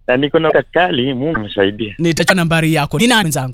na niko na kali. Mungu amesaidia. Nitachukua nambari yako. Ni nani mwenzangu?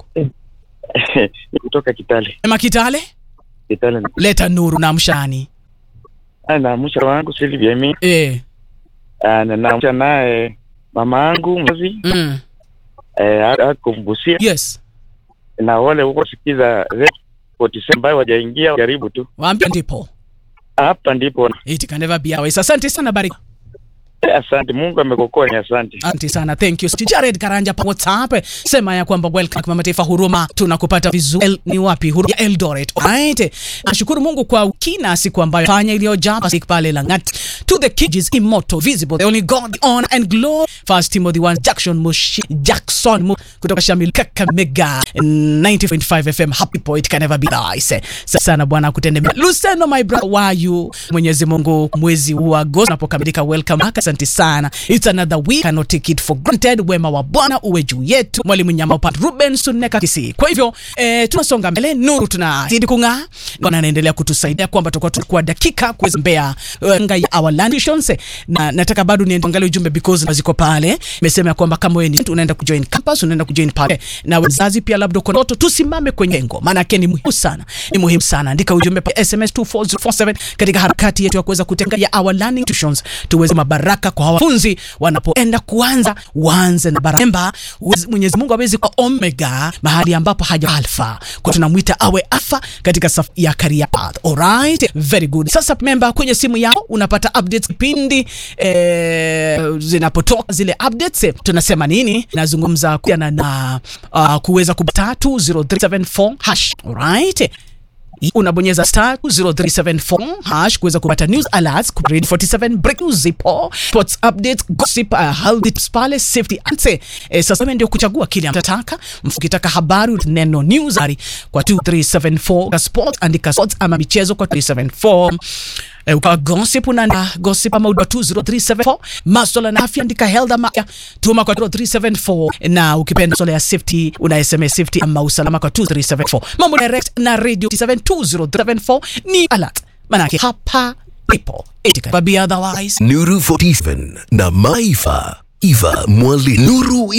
Ni kutoka Kitale. Ema Kitale, Kitale leta nuru na mshani. na naamsha wangu Silvia mimi Eh. Ah, na naamsha naye mama yangu mzazi Mm. eh, ako Busia Yes. na wale huko sikiza Red 47 ambayo wajaingia karibu tu Waambie ndipo. hapa ndipo. It can never be otherwise. Asante sana bariki. Eh, asante Mungu amekokoa, ni asante. Asante sana. Thank you. Jared Karanja pa WhatsApp sema ya kwamba welcome kwa mataifa huruma tunakupata vizuri. El, ni wapi? Huruma ya Eldoret. Alright. Nashukuru Mungu kwa kina siku ambayo fanya iliyojaa siku pale Langat. To the kids immortal visible the only God the honor and glory. First Timothy 1 Jackson Mushi Jackson Mu, kutoka Shamil Kakamega 90.5 FM happy point can never be nice. Sasa sana bwana kutende mema. Luceno my brother why you Mwenyezi Mungu mwezi wa Agosti unapokamilika welcome back. Asante sana. It's another week cannot take it for granted. Wema wa Bwana uwe juu yetu. Mwalimu Nyama upande Ruben Suneka Kisi. Kwa hivyo eh, tunasonga mbele, nuru tunazidi kung'aa. Bwana anaendelea kutusaidia kwamba tutakuwa tukua dakika kuweza mbea uh, nga ya our land visions na nataka bado niangalie ujumbe because ziko pale. Nimesema ya kwamba kama wewe ni mtu unaenda kujoin campus, unaenda kujoin pale na wazazi pia, labda uko ndoto, tusimame kwenye lengo, maana yake ni muhimu sana, ni muhimu sana. Andika ujumbe pa SMS 24047 katika harakati yetu ya kuweza kutenga ya our learning tuitions, tuweze mabaraka kwa wanafunzi wanapoenda kuanza, waanze na baraka. Mwenyezi Mungu awezi kwa omega mahali ambapo haja alfa, kwa tunamwita awe alfa katika safu ya career path. Alright, very good. Sasa member, kwenye simu yako unapata updates pindi eh, zinapotoka zile updates eh, tunasema nini? Nazungumza kuhusiana na uh, kuweza kupata 20374 hash. Alright unabonyeza star 0374 hash kuweza kupata news alerts, grade 47 break news, zipo sports updates, gossip, uh, health tips pale, safety ante. Eh, sasa wewe ndio kuchagua kile mtataka. Mfukitaka habari neno news ari kwa 2374 ka sport, andika sports ama michezo kwa 374 Eh, ukawa gossip una gossip ama uda 20374 masuala na afya andika health ama afya tuma kwa 0374 na ukipenda masuala ya safety una SMS safety ama usalama kwa 2374 mambo direct na radio 72074 ni alert manake hapa ipo etika babi otherwise Nuru 47 na Maifa Eva Mwali Nuru